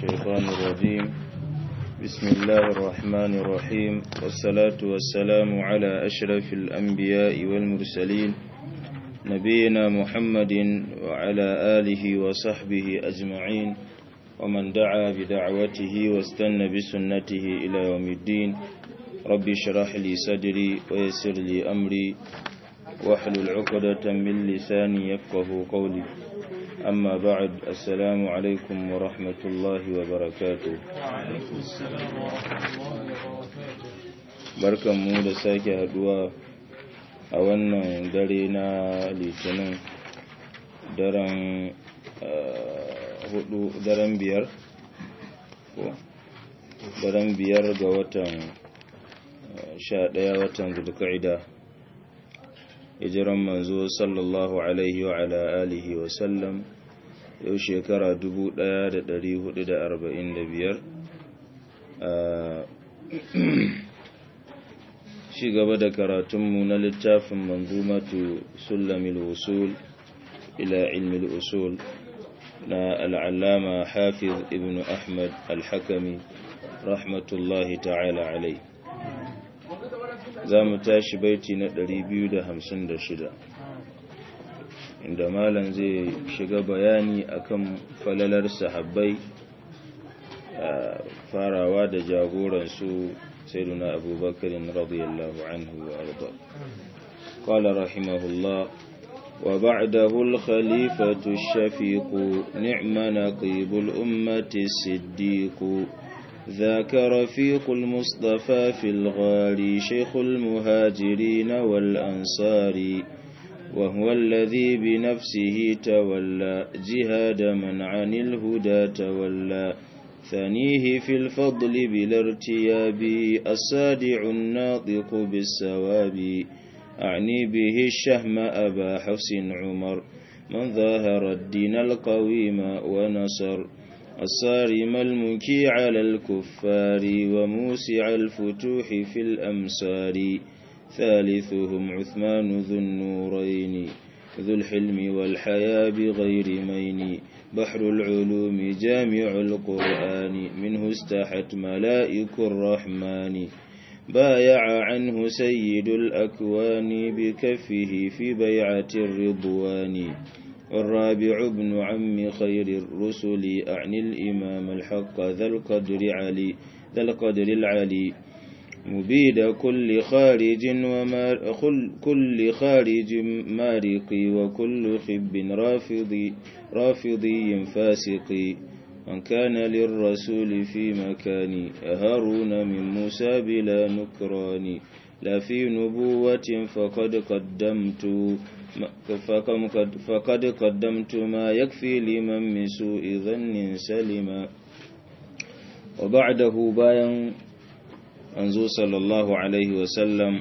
الشيطان الرجيم بسم الله الرحمن الرحيم والصلاة والسلام على أشرف الأنبياء والمرسلين نبينا محمد وعلى آله وصحبه أجمعين ومن دعا بدعوته واستنى بسنته إلى يوم الدين رب اشرح لي صدري ويسر لي أمري واحلل عقدة من لساني يفقه قولي أما بعد السلام عليكم ورحمة الله وبركاته وعليكم السلام ورحمة الله وبركاته barkan mu da sake haduwa a wannan dare na litinin daren hudu daren biyar ko daren biyar ga watan sha daya watan zulka'ida hijiran manzo sallallahu alaihi wa ala alihi wa sallam yau shekara 1445 shi gaba da karatunmu na littafin manzumatu sulamil usul ila ilmil usul na al'allama hafiz ibn ahmad al-hakami rahmatullahi ta'ala alai za mu tashi baiti na 256 inda malam zai shiga bayani akan falalar sahabbai farawa da jagoransu سيدنا أبو بكر رضي الله عنه وأرضاه قال رحمه الله وبعده الخليفة الشفيق نعم نقيب الأمة الصديق ذاك رفيق المصطفى في الغار شيخ المهاجرين والأنصار وهو الذي بنفسه تولى جهاد من عن الهدى تولى ثانيه في الفضل بلا ارتياب الصادع الناطق بالسواب أعني به الشهم أبا حفص عمر من ظاهر الدين القويم ونصر الصارم المكي على الكفار وموسع الفتوح في الأمصار ثالثهم عثمان ذو النورين ذو الحلم والحياة بغير مين بحر العلوم جامع القرآن منه استحت ملائك الرحمن بايع عنه سيد الأكوان بكفه في بيعة الرضوان والرابع ابن عم خير الرسل أعني الإمام الحق ذا القدر علي ذا القدر العلي مبيد كل خارج ومار كل خارج مارقي وكل خب رافضي رافضي فاسقي من كان للرسول في مكاني هارون من موسى بلا نكران لا في نبوة فقد قدمت فقد قدمت ما يكفي لمن من سوء ظن سلما وبعده باين أنزو صلى الله عليه وسلم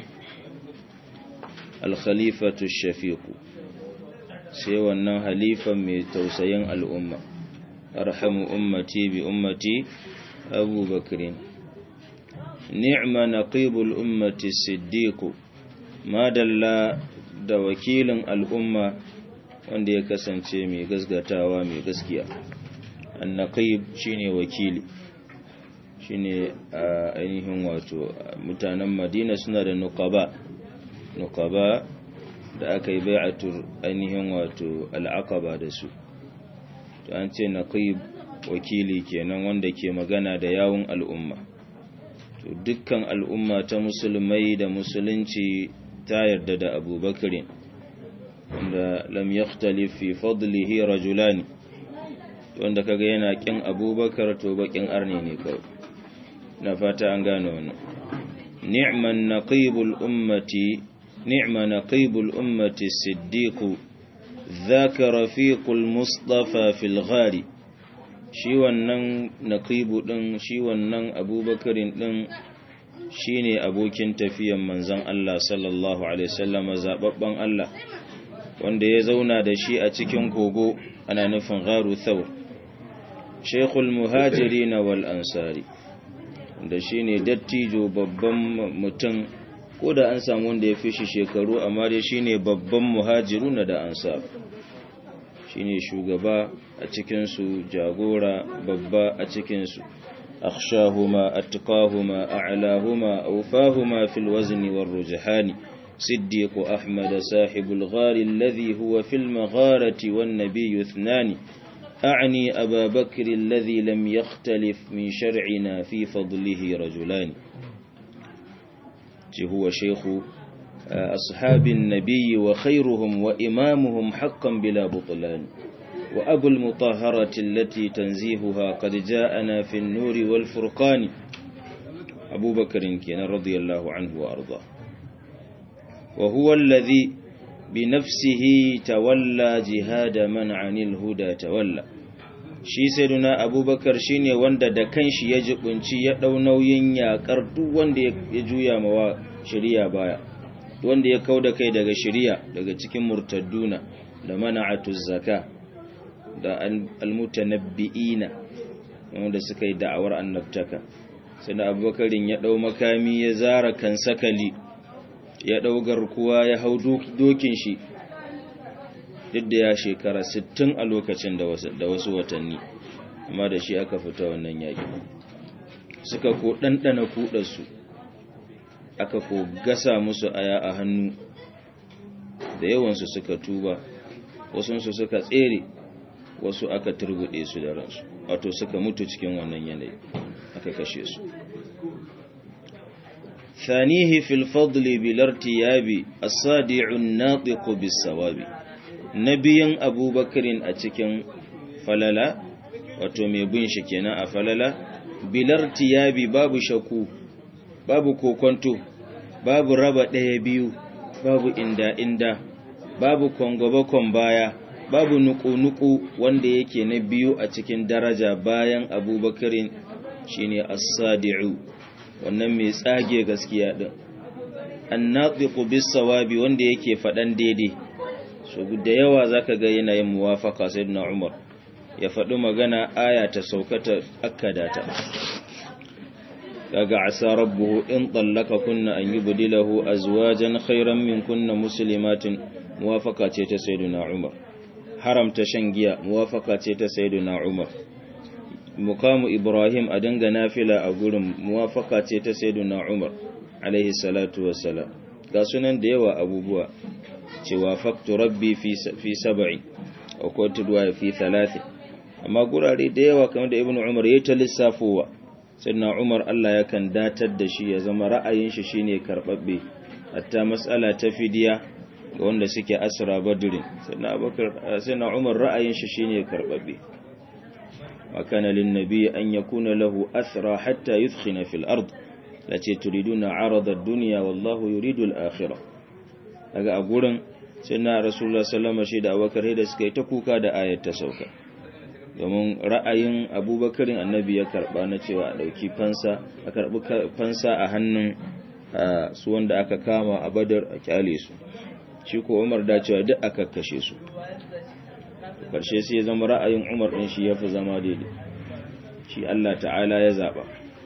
الخليفة الشفيق sai wannan halifan mai tausayin al'umma arhamu ummati bi ummati abu bakirin ni'ma naqibul ummati siddiqu madalla da wakilin al'umma wanda ya kasance mai gasgatawa mai gaskiya annaqib shine wakili shine ainihin wato mutanen madina suna da nuqaba nuqaba da aka yi bai'atur ainihin wato al'aqaba da su to an ce naqib wakili kenan wanda ke magana da yawun al'umma to dukkan al'umma ta musulmai da musulunci ta yarda da abubakar wanda lam yakhtalif fi fadlihi rajulani wanda kaga yana kin abubakar to bakin arne ne kawai na fata an gano wannan ni'man naqibul ummati نعم نقيب الأمة الصديق ذاك رفيق المصطفى في الغار shi wannan naqibu din shi wannan abubakarin din shine abokin tafiyan manzon Allah sallallahu alaihi wasallam zababban Allah wanda ya zauna da shi a cikin kogo ana nufin gharu thawr shaykhul muhajirin wal ansari da shine dattijo babban mutum ko da an samu wanda ya fi shi shekaru amma dai shine babban muhajiruna da ansar shine shugaba a cikinsu jagora babba a cikinsu akhshahuma atqahuma a'lahuma awfahuma fil wazni war rujhani صديق أحمد صاحب الغار الذي هو في المغارة والنبي اثنان أعني أبا بكر الذي لم يختلف من شرعنا في فضله رجلان هو شيخ أصحاب النبي وخيرهم وإمامهم حقا بلا بطلان وأبو المطهرة التي تنزيهها قد جاءنا في النور والفرقان أبو بكر كان رضي الله عنه وأرضاه وهو الذي بنفسه تولى جهاد من عن الهدى تولى shi sayyiduna abubakar shine wanda da kanshi ya jibunci ya dau nauyin yakar duk wanda ya juya mawa shari'a baya wanda ya kauda kai daga shari'a daga cikin murtadduna da mana'atu zaka da almutanabbi'ina wanda suka yi da'awar annabtaka sai abubakarin ya dau makami ya zara kan sakali ya dau garkuwa ya hau dokin shi duk da ya shekara 60 a lokacin da wasu watanni amma da shi aka fita wannan yaƙi suka ko ɗanɗana kuɗarsu aka ko gasa musu aya a hannu da yawansu suka tuba wasunsu suka tsere wasu aka turbuɗe su da ransu wato suka mutu cikin wannan yanayi aka kashe su ثانيه في الفضل بالارتياب الصادع الناطق بالصواب nabiyin abubakarin a cikin falala wato mai bin shi kenan a falala bilar tiyabi babu shaku babu kokonto babu raba ɗaya biyu babu inda-inda babu kwangwabakon baya babu nuku-nuku wanda yake na biyu a cikin daraja bayan abubakarin shine as-sadi'u wannan mai tsage gaskiya din an-natiqu bis-sawabi wanda yake faɗan daidai so da yawa zaka ga yanayin muwafaka sayyidina Umar ya faɗi magana aya ta saukata akkada ta kaga asa rabbuhu in tallaka kunna an yubdilahu azwajan khayran min kunna muslimatin muwafaka ce ta sayyidina Umar haramta shan giya muwafaka ce ta sayyidina Umar mukamu Ibrahim a dinga nafila a gurin muwafaka ce ta sayyidina Umar alaihi salatu wassalam ga sunan da yawa abubuwa cewa faktu rabbi fi sab'i a kotu duwa fi talatin amma gurare da yawa kamar da ibn umar ya ta lissafowa sannan umar allah ya kan datar da shi ya zama ra'ayin shi shine karbabbe hatta matsala ta fidiya ga wanda suke asra badrin sannan umar ra'ayin shi shine karbabbe wa kana lin nabi an yakuna lahu asra hatta yudkhina fil ard lace turiduna arada ad-dunya wallahu yuridu al-akhirah daga a gurin sai na rasulullah sallama shi da abubakar da suka yi ta kuka da ayat ta sauka domin ra'ayin abubakarin annabi ya karba na cewa a ɗauki fansa a karbi fansa a hannun su wanda aka kama a badar a kyale su shi ko umar da cewa duk aka kashe su karshe sai ya zama ra'ayin umar ɗin shi ya fi zama daidai shi allah ta'ala ya zaɓa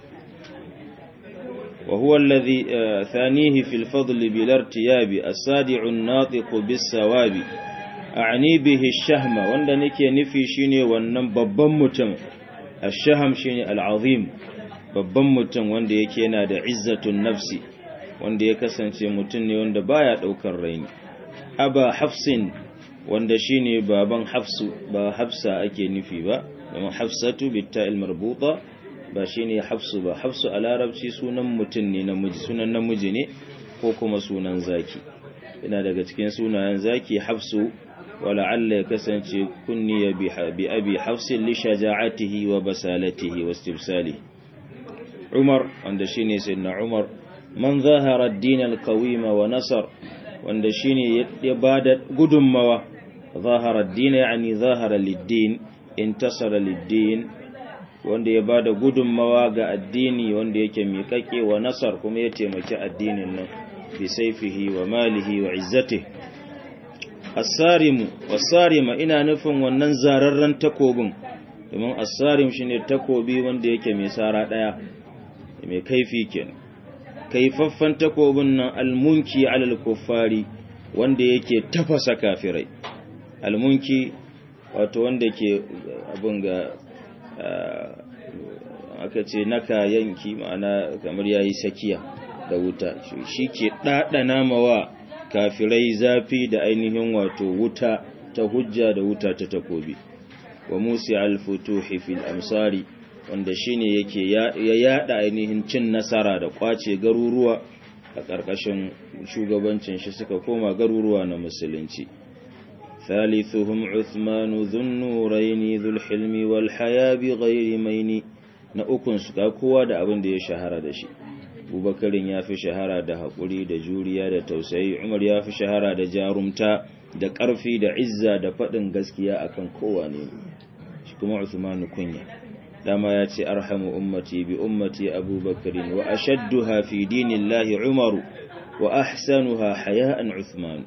وهو الذي ثانيه في الفضل بلا ارتياب الصادع الناطق بالثواب أعني به الشهم wanda nake nufi shine wannan babban mutum الشهم shine al'azim babban mutum wanda yake yana da izzatun nafsi wanda ya kasance mutum ne wanda baya daukar raini aba hafsin wanda shine baban hafsu ba hafsa ake nufi ba kuma hafsatu bitta'il marbuta ba shi ne hafsu ba hafsu a larabci sunan mutum ne namiji sunan namiji ne ko kuma sunan zaki ina daga cikin sunayen zaki hafsu wala'alla ya kasance kunniya bi abi hafsin li shaja'atihi wa basalatihi wa istibsalihi umar wanda shine sayyidina umar man zahara ad-din al-qawima wa nasar wanda shine ya bada gudunmawa zahara ad-din yani zahara lid-din intasara lid-din wanda ya bada gudunmawa ga addini wanda yake miƙaƙe wa nasar kuma ya taimaki addinin nan bi saifihi wa malihi wa izzatihi as-sarimu was-sarima ina nufin wannan zararren takobin domin as-sarim shine takobi wanda yake mai sara daya mai kaifi kenan kaifaffan takobin nan al-munki alal kuffari wanda yake tafasa kafirai al-munki wato wanda ke abin ga aka ce naka yanki ma'ana kamar yayi sakiya da wuta shi ke ɗaɗana mawa kafirai zafi da ainihin wato wuta ta hujja da wuta ta takobi wa musi al-futuhi fil amsari wanda shine yake ya yada ainihin cin nasara da kwace garuruwa a ƙarƙashin shugabancin shi suka koma garuruwa na musulunci ثالثهم عثمان ذو النورين ذو الحلم والحياة بغير مين na ukun su ga kowa da abin da ya shahara da shi Abubakarin ya fi shahara da haƙuri da juriya da tausayi Umar ya fi shahara da jarumta da ƙarfi da izza da faɗin gaskiya akan kowa ne shi kuma Uthman kunya dama ya ce arhamu ummati bi ummati Abubakarin wa ashadduha fi dinillahi Umaru wa ahsanuha haya'an Uthman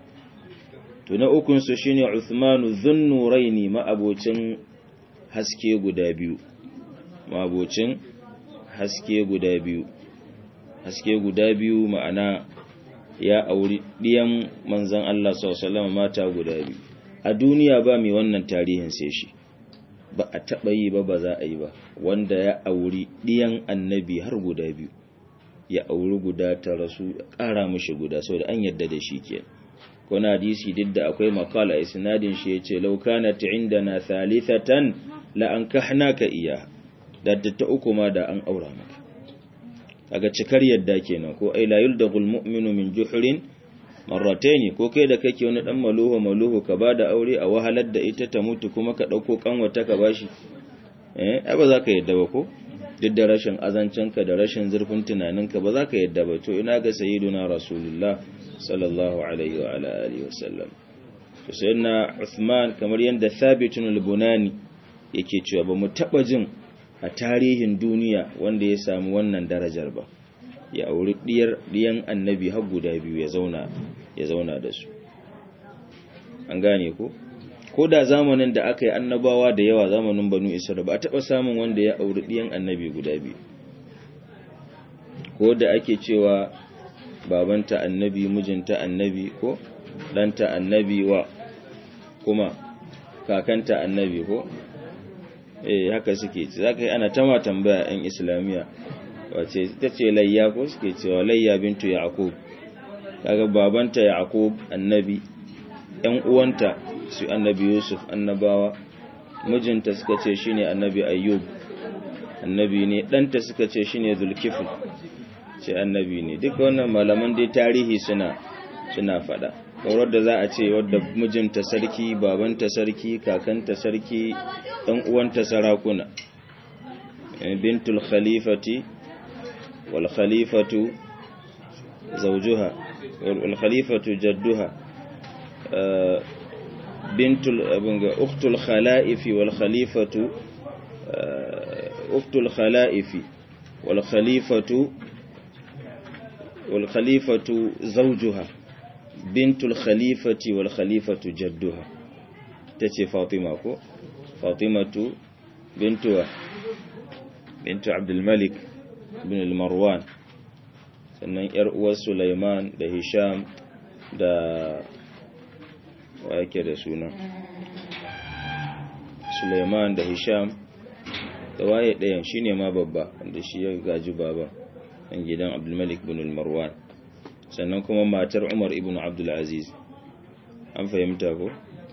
to na ukunsu shine Uthmanu Dhunnuraini ma'abocin haske guda biyu ma'abocin haske guda biyu haske guda biyu ma'ana ya auri diyan manzon Allah sallallahu mata guda biyu a duniya ba mai wannan tarihin sai shi ba a taba yi ba ba za a yi ba wanda ya auri diyan annabi har guda biyu ya auri guda ta rasu ƙara mishi guda saboda an yadda da shi kenan wani hadisi duk da akwai makala a isnadin shi ya ce laukana ta inda na thalithatan la'an ka iya da ta uku ma da an aura maka daga cikar yadda kenan ko ai layul da mu'minu min juhurin marrataini ko kai da kake wani dan maluhu maluhu ka bada aure a wahalar da ita ta mutu kuma ka dauko kanwata ka bashi eh ai ba za ka yadda ba ko duk da rashin azancinka da rashin zurfin tunaninka ba za ka yadda ba to ina ga sayyiduna rasulullah sallallahu alaihi wa ala alihi wa sallam to sayyidina Uthman kamar yanda Thabitun al-Bunani yake cewa ba mu taba jin a tarihin duniya wanda ya samu wannan darajar ba ya auri diyar diyan annabi har guda biyu ya zauna ya zauna da su an gane ko ko da zamanin da aka yi annabawa da yawa zamanin banu isra'ila ba a taɓa samun wanda ya auri ɗiyan annabi guda biyu ko da ake cewa babanta annabi mijinta annabi ko ɗanta annabi wa kuma kakanta annabi ko eh haka suke za ka yi ana tama tambaya 'yan islamiyya wace ta ce layya ko suke cewa layya bintu yaqub kaga babanta yaqub annabi ‘yan uwanta su annabi Yusuf annabawa, mijinta suka ce shi ne annabi Ayyub, annabi ne, ɗanta suka ce shi ne Zulkifil, ce annabi ne, duka wannan malaman dai tarihi suna suna faɗa. Kaurar da za a ce wadda mijinta sarki, babanta sarki, kakanta sarki, ɗan uwanta sarakuna. Bintul khalifati, wal khalifatu zaujuha, wal khalifatu jadduha. بنت أخت الخلائف والخليفة أخت الخلائف والخليفة والخليفة زوجها بنت الخليفة والخليفة جدها تتي فاطمة كو فاطمة بنتها بنت عبد الملك بن المروان sannan ‘yar uwar Sulaiman da Hisham da wa yake da suna Suleiman da Hisham da waye ɗayan shine ma babba wanda shi ya gaji baba ɗan gidan Abdulmalik ibn Marwan sannan kuma matar Umar ibn Abdul Aziz an fahimta ko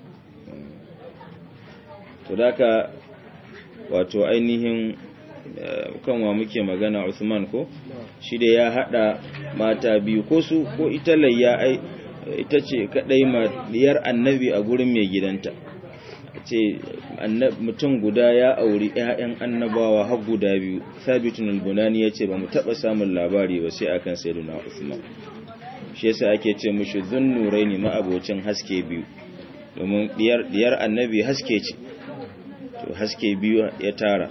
to daka wato ainihin kanwa muke magana Uthman ko shi da ya hada mata biyu ko su ko ita layya ai ita ce kadai diyar annabi a gurin mai gidanta ce mutum guda ya auri ƴaƴan annabawa har guda biyu sabitun al-bunani yace ba mu taba samun labari ba sai akan sayyidina Uthman shi yasa ake ce mushi zunnuraini ma abocin haske biyu domin diyar diyar annabi haske ce to haske biyu ya tara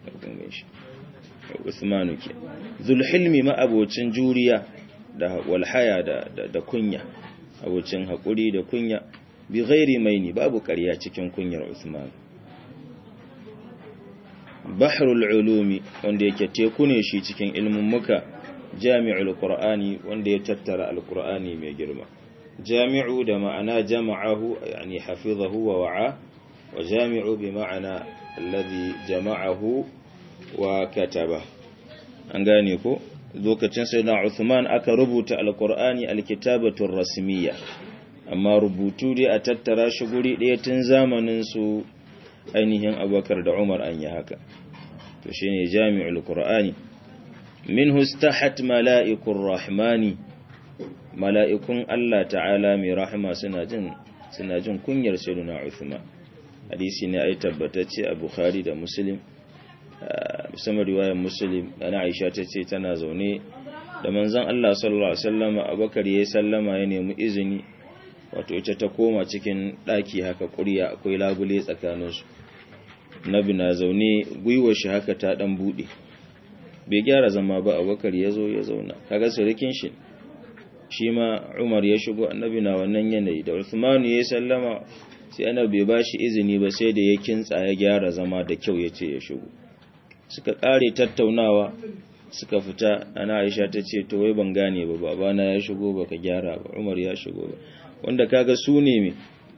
Uthman ke zulhilmi ma abocin juriya da walhaya da da kunya abocin haƙuri da kunya bi ghairi maini babu ƙarya cikin kunyar Usman bahrul ulumi wanda yake teku ne shi cikin ilmin muka jami'ul qur'ani wanda ya tattara alqur'ani mai girma jami'u da ma'ana jama'ahu yani hafizahu wa wa'a wa jami'u bi ma'ana alladhi jama'ahu wa kataba an gane ko lokacin sayyidina Uthman aka rubuta alqur'ani alkitabatu rasmiyya amma rubutu dai a tattara shi guri ɗaya tun zamanin su ainihin Abubakar da Umar an yi haka to shine jami'ul qur'ani minhu istahat mala'ikur rahmani mala'ikun Allah ta'ala mai rahama suna jin suna jin kunyar sayyidina Uthman hadisi ne ai tabbatacce a Bukhari da Muslim musamman riwayar Muslim ana Aisha tace tana zaune da manzon Allah sallallahu alaihi wasallam Abubakar yayi sallama ya nemi izini wato ita ta koma cikin daki haka kuriya akwai labule tsakaninsu Nabi na zaune gwiwar shi haka ta dan bude bai gyara zama ba Abubakar ya zo ya zauna kaga surikin shi shi ma Umar ya shigo annabi na wannan yanayi da Uthman ya sallama sai annabi bai bashi izini ba sai da ya kintsa ya gyara zama da kyau yace ya shigo suka kare tattaunawa suka fita ana Aisha ta ce to wai ban gane ba babana ya shigo baka gyara ba Umar ya shigo ba wanda kaga su ne me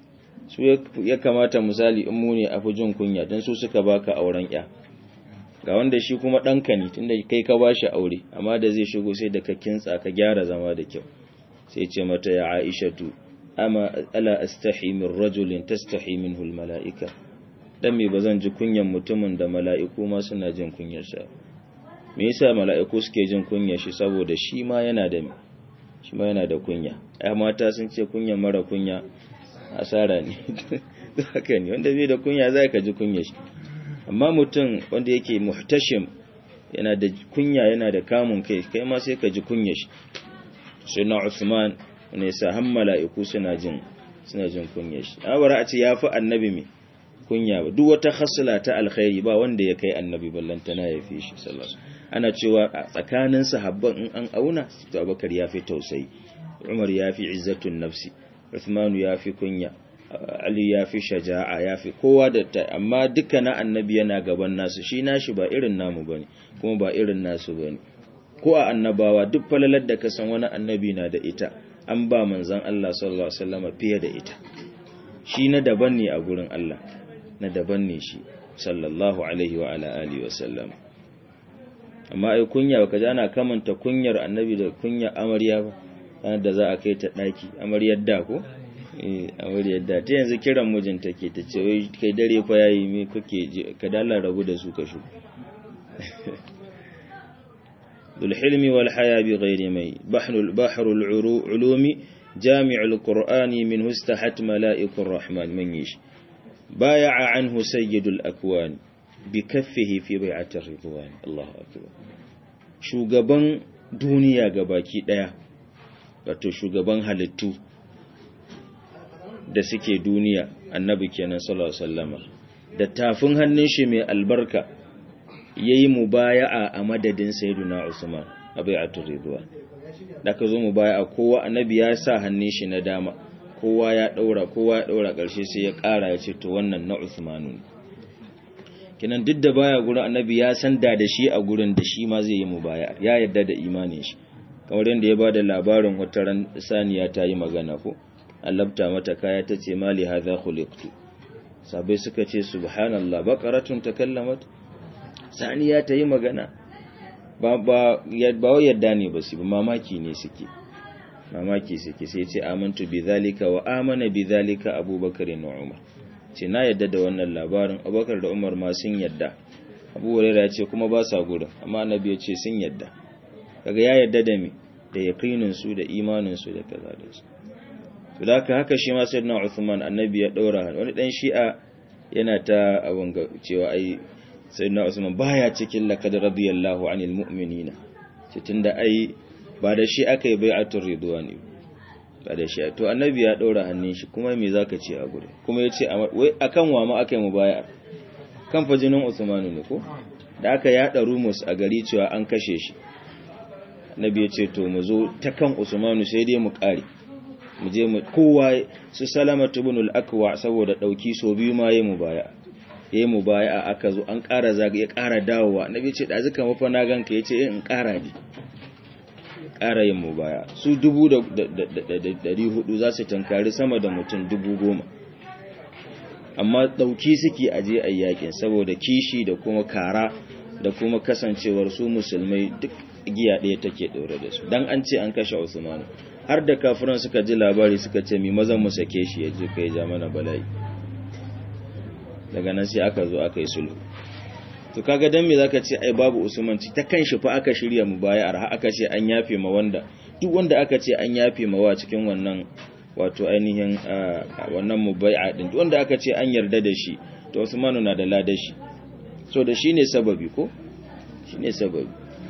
su ya kamata misali in mu ne afi jin kunya dan su suka baka auren ya ga wanda shi kuma ɗanka ne tunda kai ka bashi aure amma da zai shigo sai da ka kintsa ka gyara zama da kyau sai ce mata ya aishatu ama ala astahi min rajulin tastahi minhu almalaika dan me bazan ji kunyan mutumin da mala'iku ma suna jin kunyar sa me yasa mala'iku suke jin kunyar shi saboda shi ma yana da shi ma yana da kunya ai mata sun ce kunya mara kunya asara ne haka ne wanda bai da kunya zai ka ji kunyar shi amma mutum wanda yake muhtashim yana da kunya yana da kamun kai kai ma sai ka ji kunyar shi sai na Uthman ne sa han mala'iku suna jin suna jin kunyar shi awara a ce yafi annabi me kunya ba duk wata khasla ta alkhairi ba wanda ya kai annabi ballantana ya fi shi sallallahu ana cewa a tsakanin sahabban in an auna to Abubakar ya fi tausayi Umar ya fi izzatun nafsi Uthman ya fi kunya Ali ya fi shaja'a ya fi kowa da ta amma duka na annabi yana gaban nasu shi nashi ba irin namu bane kuma ba irin nasu bane ko a annabawa duk falalar da ka san wani annabi na da ita an ba manzon Allah sallallahu alaihi wasallam fiye da ita shi na daban ne a gurin Allah na daban ne shi sallallahu alaihi wa ala alihi wasallam amma ai kunya baka ji ana kamanta kunyar annabi da kunyar amarya ba da za a kai ta daki amaryar da ko a wuri yadda ta yanzu kiran mijinta ke ta ce wai kai dare fa yayi me kuke ka dala rabu da su ka shu dul hilmi wal haya bi ghairi mai bahrul bahrul ulumi jami'ul qur'ani min hustahat mala'ikur rahman man yish baya'a anhu sayyidul akwan bi kaffihi fi bai'atir ridwan Allahu akbar shugaban duniya gabaki daya wato shugaban halittu da suke duniya annabi kenan sallallahu alaihi wasallama da tafin hannun shi mai albarka yayi mubaya'a a madadin sayyiduna Usman abai'atul ridwan da ka zo mubaya'a kowa annabi ya sa hannun shi na dama kowa ya daura kowa ya daura karshe sai ya kara ya ce to wannan na Usmanu kenan duk da baya gurin annabi ya san da da shi a gurin da shi ma zai yi mubaya'a ya yarda da imanin shi kamar yadda ya bada labarin wata ran saniya ta yi magana ko allabta mata kaya ta ce mali hadha khuliqtu sabai suka ce subhanallah baqaratun takallamat saniya ta yi magana ba ba ba yadda ne ba su mamaki ne suke mamaki suke sai ce amantu bidhalika wa amana bidhalika abubakar da umar ce na yadda da wannan labarin abubakar da umar ma sun yadda abu hurairah ya ce kuma ba sa gurin amma annabi ya ce sun yadda kaga ya yadda da me da yaqinin su da imanin su da kaza da su to da haka shi ma sayyidina Uthman annabi ya daura wani dan shi'a yana ta abun ga cewa ai sayyidina Uthman baya cikin laqad radiyallahu anil mu'minina ce tunda ai ba da shi aka yi bai'atul ridwani ba da shi to annabi ya daura hannun shi kuma me zaka ce a gure kuma yace wai akan wa ma aka yi mubai'a kan fajinin Uthman ne ko da aka yada rumus a gari cewa an kashe shi annabi ya ce to mu zo ta kan Usmanu sai dai mu kare mu je mu kowa su salama ibn al-akwa saboda dauki so biyu ma yayi mubaya yayi mubaya aka zo an ƙara zaga ya ƙara dawowa annabi ce da zuka mafa na ganka yace in ƙara ne ƙara yin mubaya su dubu da dari hudu za su tankari sama da mutum dubu goma amma ɗauki suke aje a yakin saboda kishi da kuma kara da kuma kasancewar su musulmai duk giya ɗaya take ɗaure da su dan an ce an kashe Usman har da kafiran suka ji labari suka ce mi mazan mu sake shi ya je kai ja mana bala'i daga nan sai aka zo aka yi sulhu to kaga dan me zaka ce ai babu Usman ta kanshi fa aka shirya mu baya har aka ce an yafe ma wanda duk wanda aka ce an yafe ma wa cikin wannan wato ainihin wannan mubai'a din wanda aka ce an yarda da shi to Usmanu na da ladar shi so da shine sababi ko shine sababi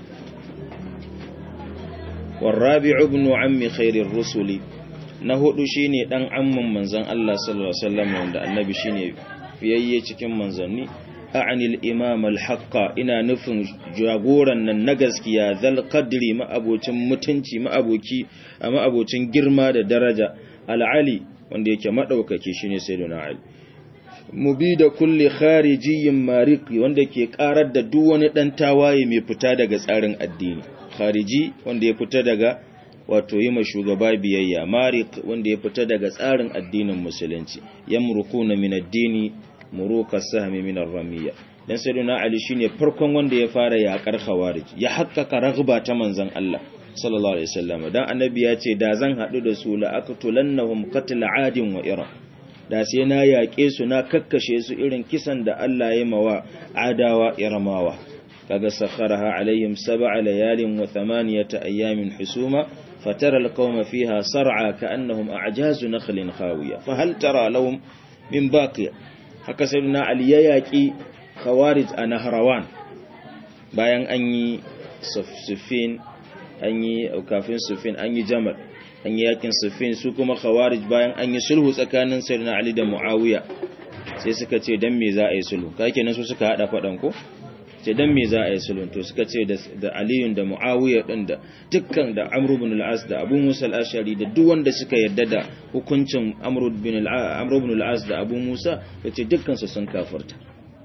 والرابع ابن عم خير الرسل na hudu shine dan amman manzon Allah sallallahu alaihi wasallam wanda annabi shine fiyayye cikin manzanni a'anil imam al-haqqa ina nufin jagoran nan na gaskiya zal qadri ma'abocin mutunci ma'aboki ma'abocin girma da daraja al-ali wanda yake madaukake shine sayyidina ali mubida kulli kharijiyyin mariki wanda ke karar da duk wani dan tawaye mai fita daga tsarin addini khariji wanda ya fita daga wato yi shugaba biyayya marik wanda ya fita daga tsarin addinin musulunci yamrukuna min addini muruka sahmi min ar-ramiyya dan sayyidina ali shine farkon wanda ya fara yakar khawarij ya hakkaka ragba ta manzon Allah sallallahu alaihi wasallam dan annabi ya ce da zan hadu da su la aqtulannahum qatl adin wa iran da sai na yaƙe su na kakkashe su irin kisan da Allah ya mawa adawa iramawa kaga sakharaha alaihim sab'a layalin wa thamaniyata ayamin husuma fatara alqawma fiha sar'a ka'annahum a'jazu nakhlin khawiya fa hal tara lahum min baqiya haka sayyidina ali ya yaƙi khawarij a nahrawan bayan an yi sufin an yi kafin sufin an yi jamal an yi yakin sufin su kuma khawarij bayan an yi sulhu tsakanin sayyidina ali da muawiya sai suka ce dan me za a yi sulhu kake nan su suka hada fadan ko ce dan me za a yi sulhu to suka ce da aliyun da muawiya din da dukkan da amr ibn al-as da abu musa al-ashari da duk wanda suka yarda da hukuncin amr ibn al-amr ibn al-as da abu musa yace dukkan su sun kafarta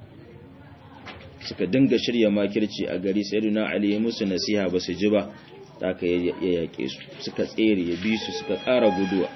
suka dinga shirya makirci a gari sayyidina ali ya musu nasiha ba su ji ba aka ya yaƙe su suka tsere ya bi su suka ƙara guduwa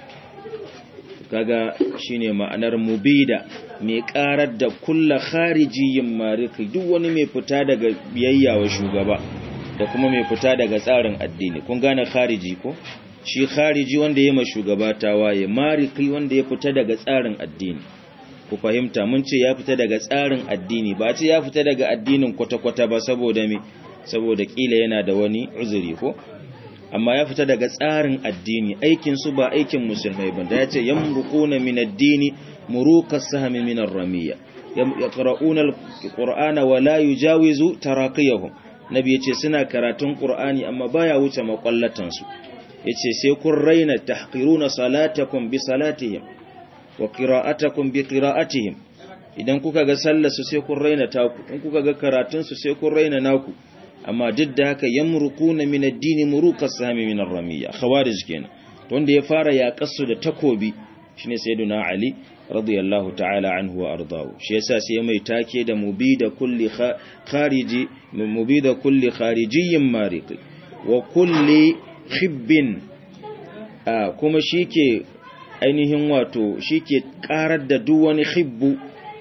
kaga shine ma'anar mubida mai ƙarar da kulla kharijiyin mariki duk wani mai fita daga biyayya wa shugaba da kuma mai fita daga tsarin addini kun gane khariji ko shi khariji wanda ya ma shugaba tawaye mariki wanda ya fita daga tsarin addini ku fahimta mun ce ya fita daga tsarin addini ba ce ya fita daga addinin kwata-kwata ba saboda me saboda kila yana da wani uzuri ko amma ya fita daga tsarin addini aikin su ba aikin musulmai ba da yace yamruquna min addini muruqa sahmi min ar-ramiyya yaqra'una al-qur'ana wa la yujawizu taraqiyahum nabi yace suna karatun qur'ani amma baya wuce makwallatan su yace sai kun raina tahqiruna salatakum bi salatihim wa qira'atakum bi qira'atihim idan kuka ga sallar su sai kun raina taku in kuka ga karatun su sai kun raina naku amma duk da haka yamruquna min ad-din muruqa sahmi min ar-ramiyya khawarij kenan wanda ya fara yaƙarsu da takobi shine sayyiduna ali radiyallahu ta'ala anhu wa ardahu shi yasa sai mai take da mubida kulli khariji mubida kulli kharijiyyin mariqi wa kulli khibbin kuma shike ainihin wato shike karar da duk wani khibbu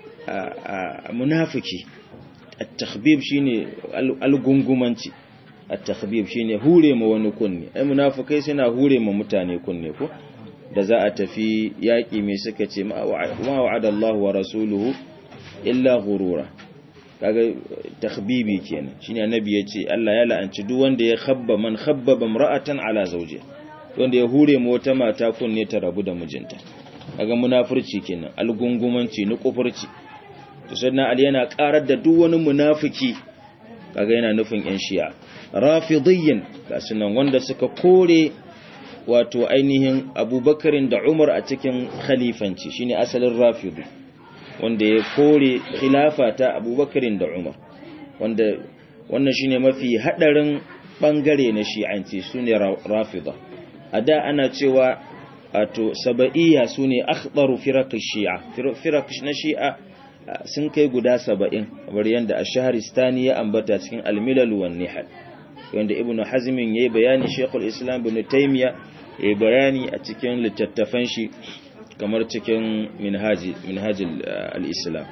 munafiki at-takhbib shine al-gungumanci at-takhbib shine hure ma wani kunne ai munafikai suna hure ma mutane kunne ko da za a tafi yaki mai suka ce ma wa'ada Allah wa rasuluhu illa ghurura kaga takhbibi kenan shine annabi yace Allah ya la'anci duk wanda ya khabba man khabbaba imra'atan ala zawjiha wanda ya hure ma wata mata kunne ta rabu da mijinta kaga munafurci kenan al-gungumanci ni kufurci to sannan Ali yana karar da duk wani munafiki kaga yana nufin yan shi'a rafidiyyin gasunan wanda suka kore wato ainihin abubakarin da umar a cikin khalifanci shine asalin rafidu wanda ya kore khilafa ta abubakarin da umar wanda wannan shine mafi hadarin bangare na shi'anci sune rafida a da ana cewa wato saba'iyya sune akhdaru firaq shi'a firaq na shi'a sun kai guda saba'in kamar yadda a shaharistani ya ambata cikin almilal wan nihal wanda ibn hazmin yayi bayani shekul islam ibn taymiya yayi bayani a cikin littattafan shi kamar cikin minhaji minhajil al-islam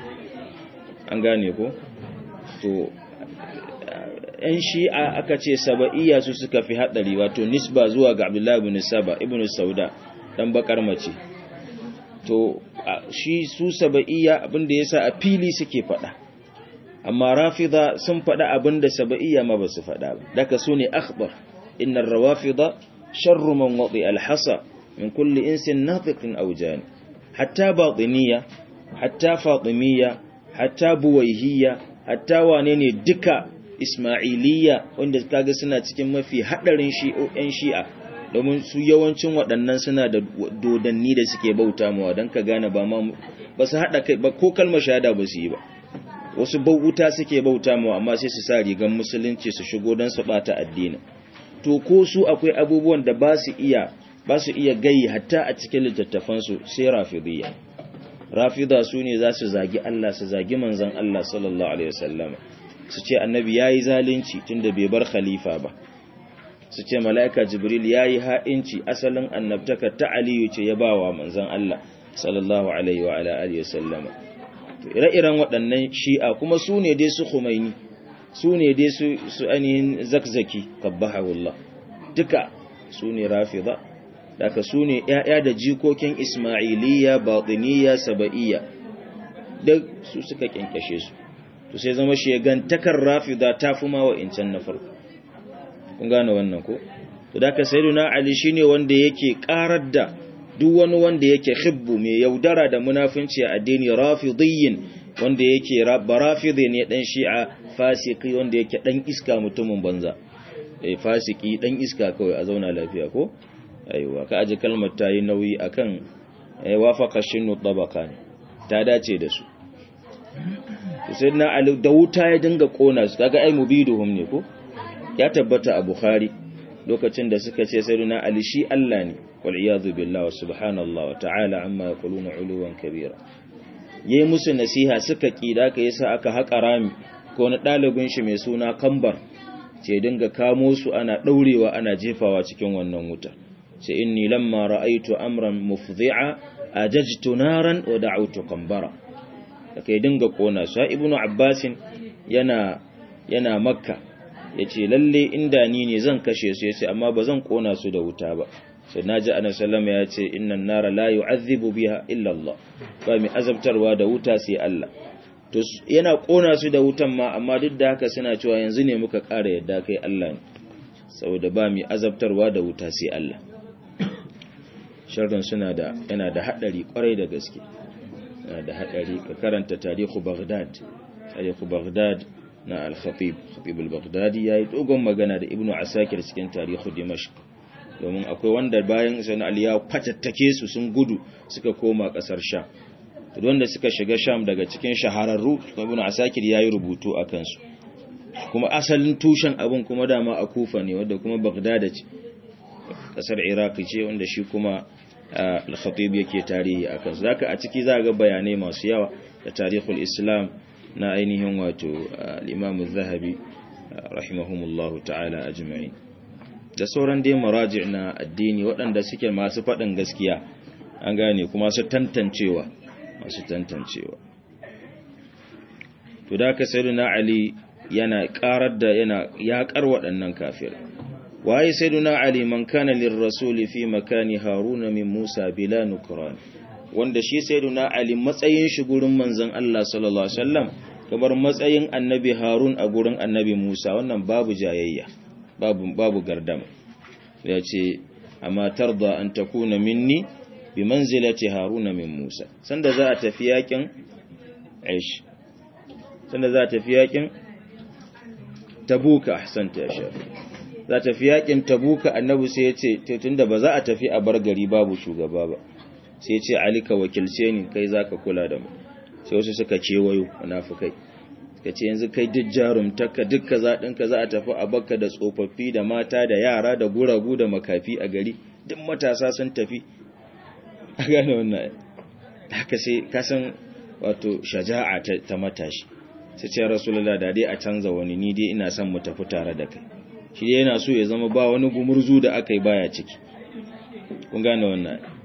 an gane ko to ‘yan shi'a aka ce saba'iyya su suka fi haɗari wato nisba zuwa ga abdullahi ibn saba ibn sauda ɗan bakar mace to shi su saba'iyya abinda ya sa a fili suke faɗa amma rafida sun faɗa abinda saba'iyya ma ba su faɗa ba daga su ne akhbar innar rawafida sharru man wadi alhasa min kulli insin nafiqin aujani hatta batiniya hatta fatimiyya hatta buwaihiyya hatta wane ne duka Ismailiyya wanda kaga suna cikin mafi hadarin shi'o'yan shi'a domin su yawancin waɗannan suna da dodanni da suke bauta mawa don ka gane ba ma ba su haɗa kai ba ko kalmar shahada ba su yi ba wasu bauta suke bauta mawa amma sai su sa rigan musulunci su shigo don su bata addini to ko su akwai abubuwan da ba su iya ba su iya gayi hatta a cikin littattafansu sai rafidiyya rafida su ne za su zagi Allah su zagi manzon Allah sallallahu alaihi wasallama su ce annabi ya yi zalunci tun da bai bar khalifa ba su ce mala'ika jibril ya yi ha'inci asalin annabtaka ta aliyu ce ya ba wa manzan Allah sallallahu alaihi wa ala'ali ya sallama ire-iren waɗannan shi'a kuma su ne dai su Khomeini su ne dai su ainihin zakzaki kabbahawullah duka su ne rafida daga su ne ‘ya'ya da jikokin ismailiyya batiniya saba'iyya duk su suka kyankyashe su to sai zama shegantakar rafida ta fi ma wa'incan na farko kun gane wannan ko to da ka sayyiduna ali shine wanda yake karar da duk wani wanda yake khibbu mai yaudara da munafinci a addini rafidiyyin wanda yake barafidi ne dan shi'a fasiki wanda yake dan iska mutumin banza eh fasiki dan iska kawai a zauna lafiya ko aiwa ka aje kalmar tayi nauyi akan eh wafaqa shinu tabaqan ta dace da su sai na ali da wuta ya dinga kona su kaga ai mubiduhum ne ko ya tabbata a bukhari lokacin da suka ce sai na ali shi Allah ne wal iyadu billahi wa subhanallahi wa ta'ala amma yaquluna uluwan kabira yayi musu nasiha suka kida ka yasa aka haƙa rami ko na dalibin shi mai suna kambar ce dinga kamo su ana daurewa ana jefawa cikin wannan wuta ce inni lamma ra'aytu amran mufdhi'a ajajtu naran wa da'awtu kambara da kai dinga kona su ibnu abbasin yana yana makka yace lalle inda ni ne zan kashe su yace amma ba zan kona su da wuta ba sai naji annabi sallama yace innan nara la yu'adhibu biha illa Allah ba mai azabtarwa da wuta sai Allah to yana kona su da wutan ma amma duk da haka suna cewa yanzu ne muka ƙara yadda kai Allah ne saboda ba mai azabtarwa da wuta sai Allah sharrin suna da yana da hadari kwarai da gaske da haɗari ka karanta tarihu Baghdad tarihu Baghdad na al-Khatib Khatib al-Baghdadi yayi dogon magana da Ibn Asakir cikin tarihu Dimashq domin akwai wanda bayan Sayyidina Ali ya fatattake su sun gudu suka koma kasar Sham to wanda suka shiga Sham daga cikin shahararru Ibn Asakir yayi rubutu akan su kuma asalin tushen abin kuma dama a Kufa ne wanda kuma Baghdad ce kasar Iraq ce wanda shi kuma al-khatib yake tarihi akan su zaka a ciki za ga bayanai masu yawa da tarihul islam na ainihin wato al-imam az-zahabi rahimahumullahu ta'ala ajma'in da sauran dai maraji' na addini waɗanda suke masu faɗin gaskiya an gane kuma su tantancewa masu tantancewa to da ka sayyidina ali yana karar da yana yaƙar waɗannan kafirai waye sayyiduna ali man kana lirrasuli fi makani haruna min musa bila nukran wanda shi sayyiduna ali matsayin shi gurin manzon Allah sallallahu alaihi wasallam kamar matsayin annabi harun a gurin annabi musa wannan babu jayayya babu babu gardama yace amma tarda an takuna minni bi manzilati haruna min musa sanda za a tafi yakin aish sanda za a tafi yakin tabuka ahsanta ya shafi za ta fi yakin tabuka annabi sai ya ce tunda ba za a tafi a bar gari babu shugaba ba sai ya ce ali ka wakilce ni kai za ka kula da mu sai wasu suka kewayo munafukai ka ce yanzu kai duk jarumtaka duk kaza ɗinka za a tafi a bakka da tsofaffi da mata da yara da guragu da makafi a gari duk matasa sun tafi a gane wannan haka sai kasan wato shaja'a ta matashi sai ce rasulullah da dai a canza wani ni dai ina son mu tafi tare da kai shi dai yana so ya zama ba wani gumurzu da aka yi baya ciki kun gane wannan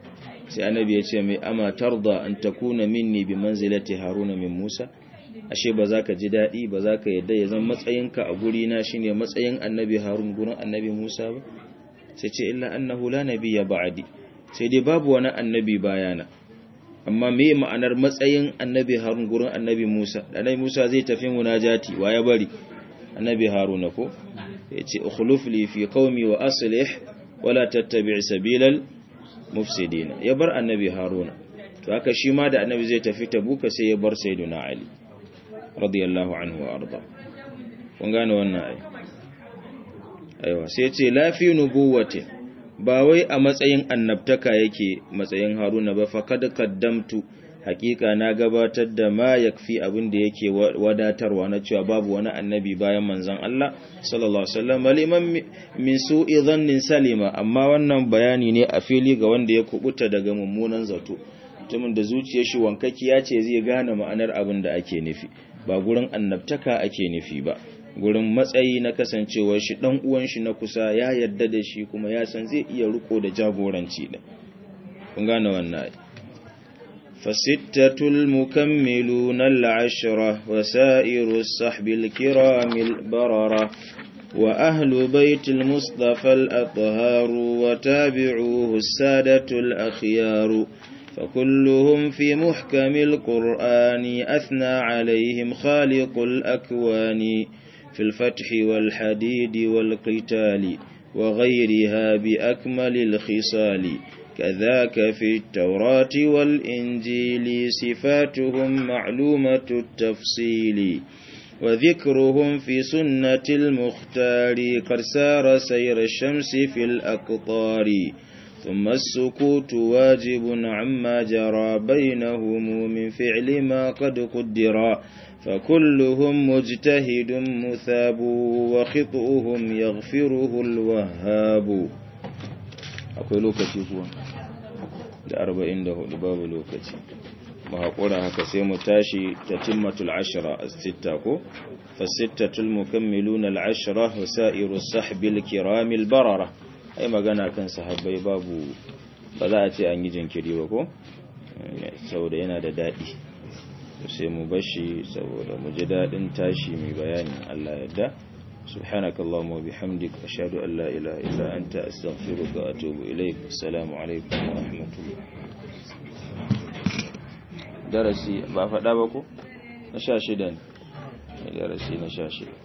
sai annabi ya ce mai ama tarda an takuna minni bi manzilati haruna min musa ashe ba za ka ji daɗi ba za ka yadda ya zama matsayinka a guri na shine matsayin annabi harun gurin annabi musa ba sai ce illa annahu la nabiyya ba'di sai dai babu wani annabi bayana amma me ma'anar matsayin annabi harun gurin annabi musa annabi musa zai tafi munajati wa ya bari annabi haruna ko yace ukhluf li fi qaumi wa aslih wala tattabi' sabilal mufsidin ya bar annabi haruna to haka shi ma da annabi zai tafi tabuka sai ya bar sayyiduna ali radiyallahu anhu wa arda kun gane wannan ai aiwa sai ce lafi nubuwati ba wai a matsayin annabtaka yake matsayin haruna ba fa kad qaddamtu hakika na gabatar da ma yakfi abin da yake wadatarwa na cewa babu wani annabi bayan manzon Allah sallallahu alaihi wasallam liman min su'i dhannin salima amma wannan bayani ne a fili ga wanda ya kubuta daga mummunan zato mutumin da zuciyar shi wankaki ce zai gane ma'anar abin da ake nufi ba gurin annabtaka ake nufi ba gurin matsayi na kasancewar shi dan uwan shi na kusa ya yarda da shi kuma ya san zai iya riko da jagoranci da kun gane wannan فستة المكملون العشرة وسائر الصحب الكرام البررة وأهل بيت المصطفى الأطهار وتابعوه السادة الأخيار فكلهم في محكم القرآن أثنى عليهم خالق الأكوان في الفتح والحديد والقتال وغيرها بأكمل الخصال كذاك في التوراة والإنجيل صفاتهم معلومة التفصيل وذكرهم في سنة المختار قد سار سير الشمس في الأقطار ثم السكوت واجب عما جرى بينهم من فعل ما قد قدر فكلهم مجتهد مثاب وخطئهم يغفره الوهاب akwai lokaci kuwa da arba'in da hudu babu lokaci mu haƙura haka sai mu tashi ta timmatul ashira a sitta ko fasittatul mukammiluna al'ashira wa sa'iru sahbil kiramil barara ai magana kan sahabbai babu ba za a ce an yi jinkiri ba ko saboda yana da daɗi sai mu bashi saboda mu ji daɗin tashi mai bayanin Allah yadda سبحانك اللهم وبحمدك أشهد أن لا إله إلا أنت أستغفرك وأتوب إليك السلام عليكم ورحمة الله درسي بافا دابكو نشاشدان درسي نشاشد